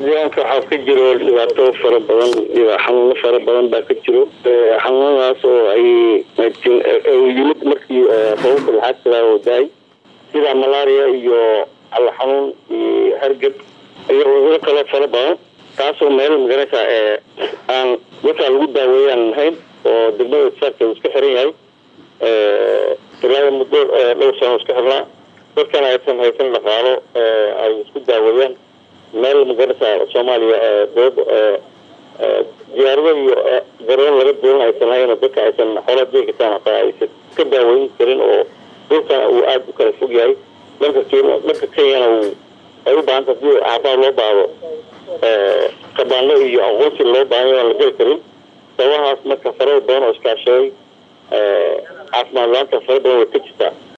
deegaanka waxaa ka jiro dhibaato fara badan xanuuno fara badan baa ka jiro xanuunadaas oo ay yimid markii roobabka laxaad sidaa oo daay sida malaria iyo calo xanuun iyo hargab iyo cuduro kaloo fara badan taasoo meel magaraysa aan dadkaa lagu daaweeyaan lahayn oo degmada saarka iska xiran yahay ilaa muddo dhowr sano iska xirnaa dadkana aysan haysan dhaqaalo ay isku daaweeyaan meel magaraysa soomaaliya doob diyaarado iyo garoon laga duulan aysan lahayn oo dadka aysan xoolaa jegi kartaan hataa aysan ka daaweyn karin oo dhulkana uu aada u kala fog yahay dhanka kenya dhanka kenyana uu ay u baahanta hadii caafimaad loo baahdo kabaano iyo aqoonsi loo baahan aan la geli karin sababahaas marka farada badan oo iskaashaday caafimaad la-aanta fara badan way ka jirtaa